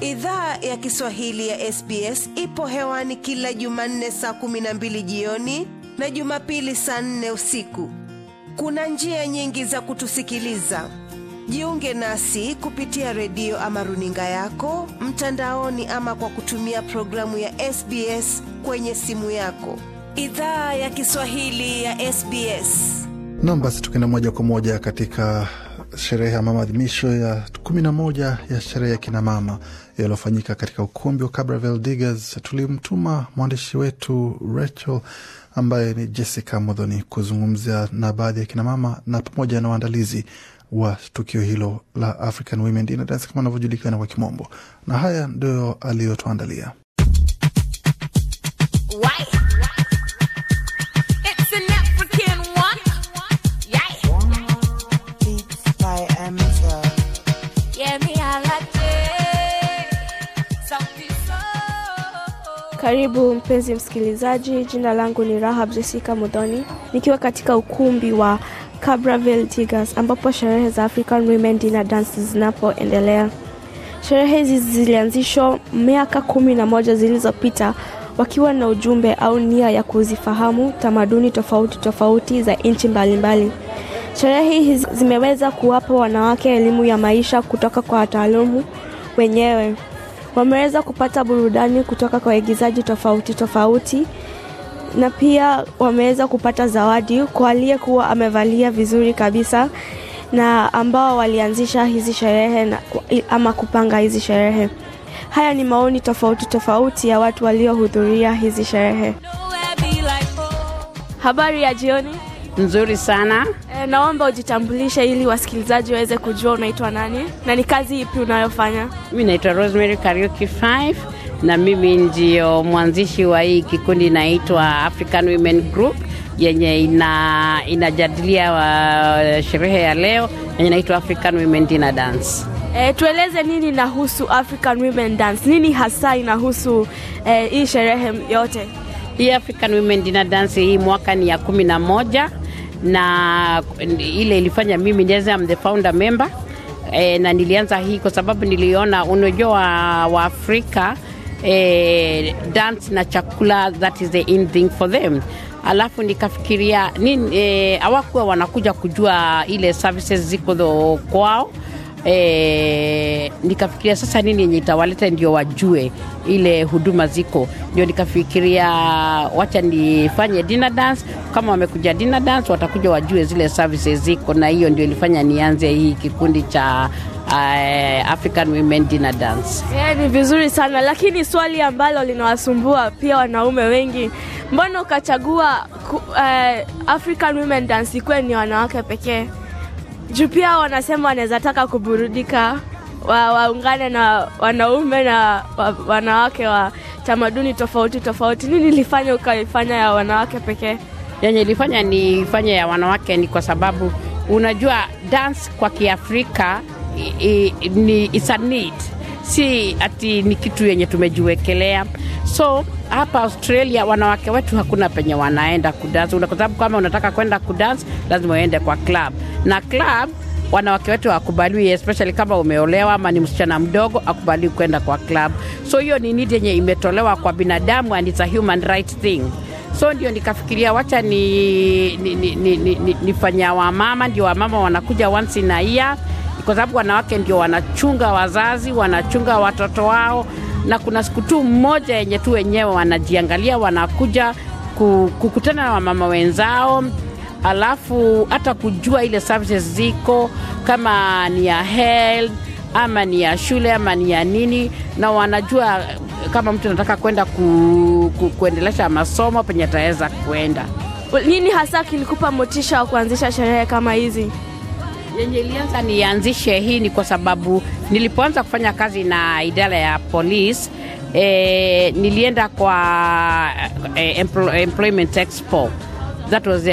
Idhaa ya Kiswahili ya SBS ipo hewani kila Jumanne saa kumi na mbili jioni na Jumapili saa nne usiku. Kuna njia nyingi za kutusikiliza. Jiunge nasi kupitia redio ama runinga yako mtandaoni, ama kwa kutumia programu ya SBS kwenye simu yako. Idhaa ya Kiswahili ya SBS. Nam, basi tukienda moja kwa moja katika sherehe ama maadhimisho ya kumi na moja ya sherehe ya kinamama yaliyofanyika katika ukumbi wa Cabravale Diggers, tulimtuma mwandishi wetu Rachel ambaye ni Jessica Modhoni kuzungumzia na baadhi ya kinamama na pamoja na waandalizi wa tukio hilo la African Women Dinner Dance kama anavyojulikana kwa kimombo, na haya ndio aliyotuandalia. Karibu mpenzi msikilizaji, jina langu ni Rahab Jessica Mudhoni, nikiwa katika ukumbi wa Cabravale Diggers ambapo sherehe za African Women Dinner Dance zinapoendelea. Sherehe hizi zilianzishwa miaka kumi na moja zilizopita wakiwa na ujumbe au nia ya kuzifahamu tamaduni tofauti tofauti za nchi mbalimbali. Sherehe hizi zimeweza kuwapa wanawake elimu ya maisha kutoka kwa wataalamu wenyewe wameweza kupata burudani kutoka kwa waigizaji tofauti tofauti na pia wameweza kupata zawadi kwa aliyekuwa amevalia vizuri kabisa na ambao walianzisha hizi sherehe na, ama kupanga hizi sherehe. Haya ni maoni tofauti tofauti ya watu waliohudhuria hizi sherehe. Habari ya jioni. Nzuri sana. E, naomba ujitambulishe ili wasikilizaji waweze kujua unaitwa nani na ni kazi ipi unayofanya. Mi naitwa Rosemary Karaoke 5 na mimi ndio mwanzishi wa hii kikundi inaitwa African Women Group yenye ina inajadilia wa sherehe ya leo yenye inaitwa African Women Dinner Dance. E, tueleze nini inahusu African Women Dance, nini hasa inahusu e, hii sherehe yote? Hii African Women Dinner Dance hii mwaka ni ya kumi na moja na ile ilifanya mimi niweze am the founder member e, na nilianza hii kwa sababu niliona unajua wa, wa Afrika e, dance na chakula that is the in thing for them alafu nikafikiria nini e, hawakuwa wanakuja kujua ile services ziko dho kwao E, nikafikiria sasa nini yenye itawaleta ndio wajue ile huduma ziko, ndio nikafikiria wacha nifanye dinner dance. Kama wamekuja dinner dance, watakuja wajue zile services ziko, na hiyo ndio ilifanya nianze hii kikundi cha uh, African Women Dinner Dance. Yeah, ni vizuri sana lakini swali ambalo linawasumbua pia wanaume wengi, mbona ukachagua uh, African Women Dance ikuwe ni wanawake pekee? juu pia wanasema wanaweza taka kuburudika wa, waungane na wanaume na wa, wanawake wa tamaduni tofauti tofauti. Nini ilifanya ukaifanya ya wanawake pekee? Yenye ilifanya nifanye ya wanawake ni kwa sababu unajua dance kwa Kiafrika i, i, ni it's a need, si ati ni kitu yenye tumejiwekelea so hapa Australia wanawake wetu hakuna penye wanaenda kudansi, kwa sababu kama unataka kwenda kudansi lazima uende kwa club, na club wanawake wetu hawakubaliwi, especially kama umeolewa ama ni msichana mdogo, akubaliwi kwenda kwa club. So hiyo ni need yenye imetolewa kwa binadamu and it's a human right thing. So ndio nikafikiria wacha ni, ni, ni, ni, ni, ni, nifanya wamama, ndio wamama wanakuja once in a year, kwa sababu wanawake ndio wanachunga wazazi, wanachunga watoto wao na kuna siku tu mmoja yenye tu wenyewe wanajiangalia, wanakuja kukutana na wamama wenzao, alafu hata kujua ile services ziko kama ni ya health ama ni ya shule ama ni ya nini, na wanajua kama mtu anataka kwenda ku, ku, kuendelesha masomo penye ataweza kwenda. Nini hasa kilikupa motisha wa kuanzisha sherehe kama hizi? yenye ilianza nianzishe hii ni kwa sababu nilipoanza kufanya kazi na idara ya polisi e, nilienda kwa e, employment expo that was uh,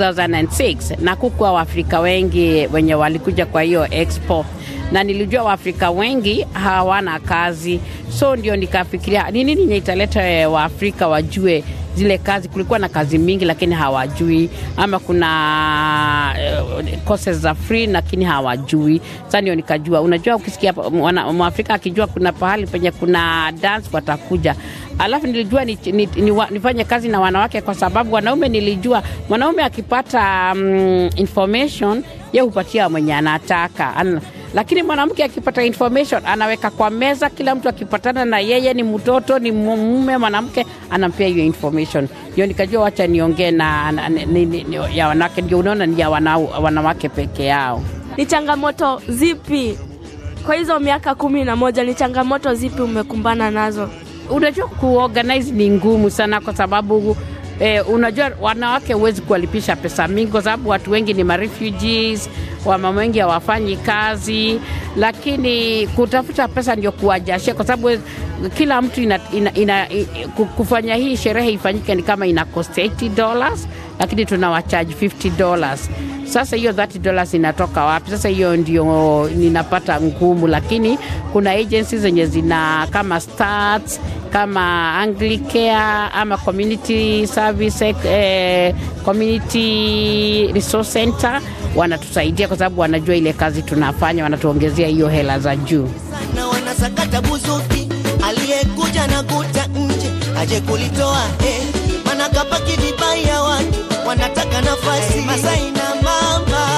2006 na kukuwa waafrika wengi wenye walikuja kwa hiyo expo na nilijua waafrika wengi hawana kazi so ndio nikafikiria ni nini yenye italeta waafrika wajue zile kazi. Kulikuwa na kazi mingi, lakini hawajui, ama kuna uh, courses za free, lakini hawajui. Sasa ndio nikajua, unajua, ukisikia mwana- mwafrika akijua kuna pahali penye kuna dance watakuja alafu nilijua ni, ni, ni, wa- nifanye kazi na wanawake kwa sababu wanaume nilijua mwanaume akipata um, information ye hupatia mwenye anataka An, lakini mwanamke akipata information anaweka kwa meza kila mtu akipatana na yeye ni mtoto ni mu- mume mwanamke anampea hiyo information ndio nikajua wacha niongee na, na ni, ni, ni, ya wanawake ndio unaona ni ya wana, wanawake peke yao Ni changamoto zipi kwa hizo miaka kumi na moja, ni changamoto zipi umekumbana nazo? unajua kuorganize ni ngumu sana kwa sababu eh, unajua wanawake huwezi kuwalipisha pesa mingi kwa sababu watu wengi ni marefugees wamama wengi hawafanyi kazi lakini kutafuta pesa ndio kuwajashia kwa sababu kila mtu ina, ina, ina, i- ku- kufanya hii sherehe ifanyike ni kama ina cost 80 dollars lakini tunawachaji 50 dollars sasa hiyo 30 dollars inatoka wapi sasa hiyo ndio ninapata ngumu lakini kuna agencies zenye zina kama stats kama anglicare ama community service eh, community resource center wanatusaidia kwa sababu wanajua ile kazi tunafanya wanatuongezea hiyo hela za juu na wanasakata buzuki, aliyekuja na kuta nje aje kulitoa eh, mana kapaki vibaya watu wanataka nafasi Masai na mama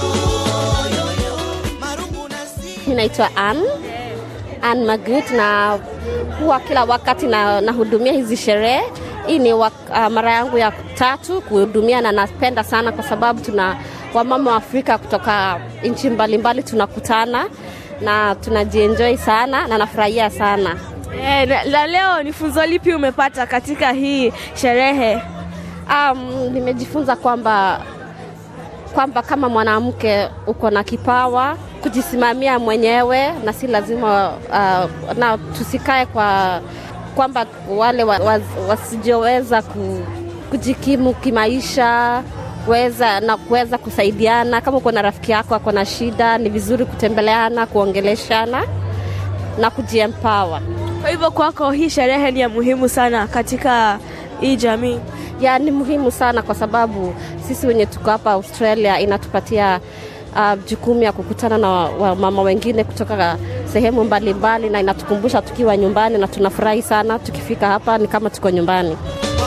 marungu na si Mi naitwa Ann Ann Magrit na huwa kila wakati na nahudumia hizi sherehe. Hii ni wak, uh, mara yangu ya tatu kuhudumia na napenda sana kwa sababu tuna wamama wa Afrika kutoka nchi mbalimbali tunakutana na tunajienjoy sana na nafurahia sana. E, na, na leo ni funzo lipi umepata katika hii sherehe? Um, nimejifunza kwamba kwamba kama mwanamke uko na kipawa kujisimamia mwenyewe na si lazima uh, na tusikae kwa kwamba wale wa, wa, wasijioweza ku, kujikimu kimaisha weza na kuweza kusaidiana. Kama uko na rafiki yako ako na shida, ni vizuri kutembeleana, kuongeleshana na kujiempower. Kwa hivyo kwako hii sherehe ni ya muhimu sana katika hii jamii. ya ni muhimu sana kwa sababu sisi wenye tuko hapa Australia inatupatia uh, jukumu ya kukutana na wamama wengine kutoka sehemu mbalimbali na inatukumbusha tukiwa nyumbani na tunafurahi sana tukifika hapa ni kama tuko nyumbani.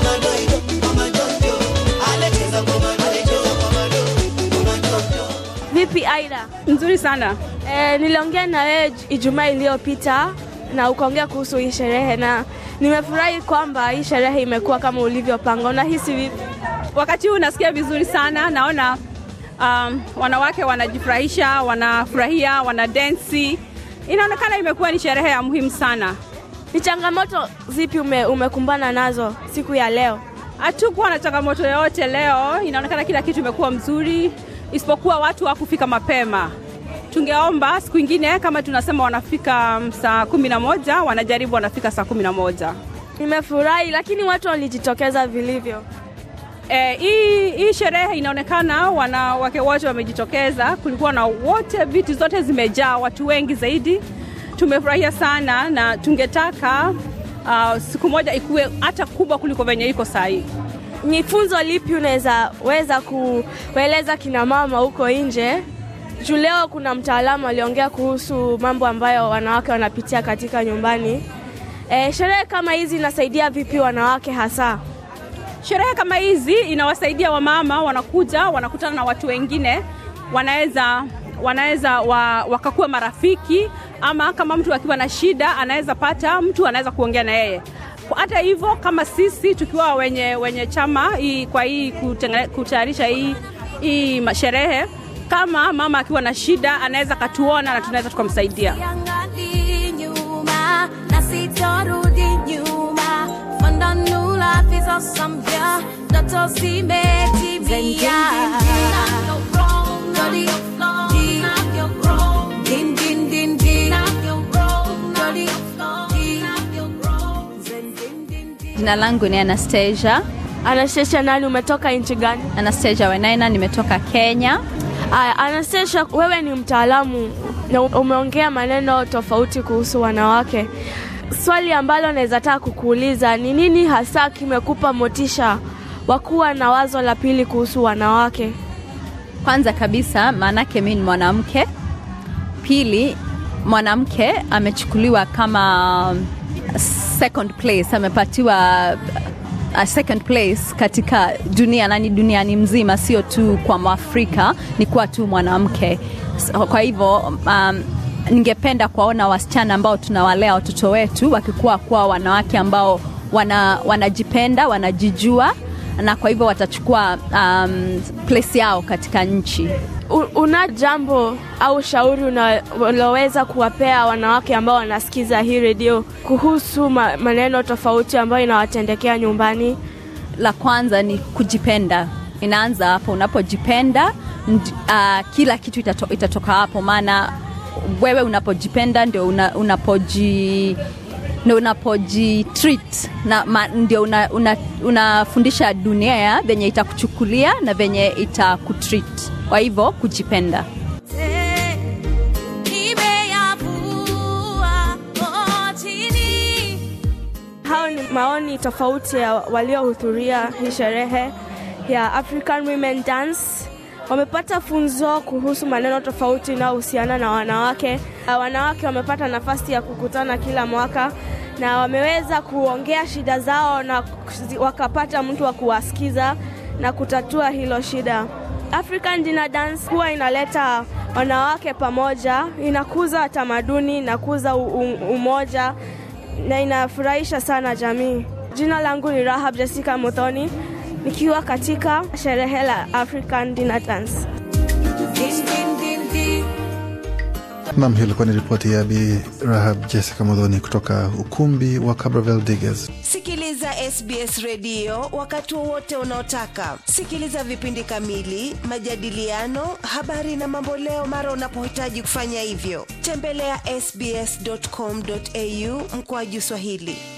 Vipi Aida? Nzuri sana. E, niliongea na wewe Ijumaa iliyopita na ukaongea kuhusu hii sherehe na nimefurahi kwamba hii sherehe imekuwa kama ulivyopanga. Unahisi vipi? Wakati huu nasikia vizuri sana, naona um, wanawake wanajifurahisha, wanafurahia, wanadensi. Inaonekana imekuwa ni sherehe ya muhimu sana. Ni changamoto zipi ume, umekumbana nazo siku ya leo? Hatukuwa na changamoto yoyote leo, inaonekana kila kitu imekuwa mzuri, isipokuwa watu hawakufika mapema. Tungeomba siku ingine kama tunasema wanafika mm, saa kumi na moja wanajaribu wanafika saa kumi na moja. Nimefurahi, lakini watu walijitokeza vilivyo. Eh, hii hii sherehe inaonekana wanawake wote wamejitokeza, kulikuwa na wote, viti zote zimejaa, watu wengi zaidi. Tumefurahia sana na tungetaka uh, siku moja ikuwe hata kubwa kuliko venye iko saa hii. Ni funzo lipi unaweza weza kueleza kina mama huko nje? Juu leo kuna mtaalamu aliongea kuhusu mambo ambayo wanawake wanapitia katika nyumbani. E, sherehe kama hizi inasaidia vipi wanawake hasa? Sherehe kama hizi inawasaidia wamama, wanakuja wanakutana na watu wengine, wanaweza wanaweza wa, wakakuwa marafiki, ama kama mtu akiwa na shida anaweza pata mtu anaweza kuongea na yeye. Hata hivyo kama sisi tukiwa wenye, wenye chama hii, kwa hii kutengene- kutayarisha hii, hii ma- sherehe, kama mama akiwa na shida anaweza katuona na tunaweza tukamsaidia. Siangali nyuma na sitorudi nyuma Fanda new life is awesome yeah Ndoto zimetimia Din, din, din, din. Jina langu ni Anastasia. Anastasia, nani umetoka nchi gani? Anastasia Wenaina, nimetoka Kenya. Aya, Anastasia, wewe ni mtaalamu na umeongea maneno tofauti kuhusu wanawake. swali ambalo naweza taka kukuuliza ni nini hasa kimekupa motisha wa kuwa na wazo la pili kuhusu wanawake? Kwanza kabisa, maanake mi ni mwanamke. Pili, mwanamke amechukuliwa kama second place, amepatiwa a second place katika dunia na ni duniani mzima, sio tu kwa Mwafrika, ni kuwa tu mwanamke. So, Kwa hivyo um, ningependa kuwaona wasichana ambao tunawalea watoto wetu wakikuwa kuwa wanawake ambao wana, wanajipenda, wanajijua na kwa hivyo watachukua um, place yao katika nchi. U- Una jambo au shauri unaloweza kuwapea wanawake ambao wanasikiza hii redio kuhusu ma- maneno tofauti ambayo inawatendekea nyumbani? La kwanza ni kujipenda, inaanza hapo. Unapojipenda ndi- uh, kila kitu itato, itatoka hapo, maana wewe unapojipenda ndio una, unapoji ndio unapoji treat na ma, ndio una, una, unafundisha dunia venye itakuchukulia na venye itakutreat. Kwa hivyo kujipenda. nimeyavua chini Hao ni maoni tofauti ya waliohudhuria hii sherehe ya African Women Dance. Wamepata funzo kuhusu maneno tofauti inayohusiana na wanawake. Uh, Wanawake wamepata nafasi ya kukutana kila mwaka na wameweza kuongea shida zao na kuzi- wakapata mtu wa kuwasikiza na kutatua hilo shida. African Dinner Dance huwa inaleta wanawake pamoja, inakuza tamaduni, inakuza u- u- umoja na inafurahisha sana jamii. Jina langu ni Rahab Jessica Muthoni nikiwa katika sherehe la African Dinner Dance. din din din din Nam, hiyo ilikuwa ni ripoti ya Bi Rahab Jessica Modhoni kutoka ukumbi wa Cabravale Diggers. Sikiliza SBS redio wakati wowote unaotaka. Sikiliza vipindi kamili, majadiliano, habari na mamboleo mara unapohitaji kufanya hivyo. Tembelea sbs.com.au mkoaju Swahili.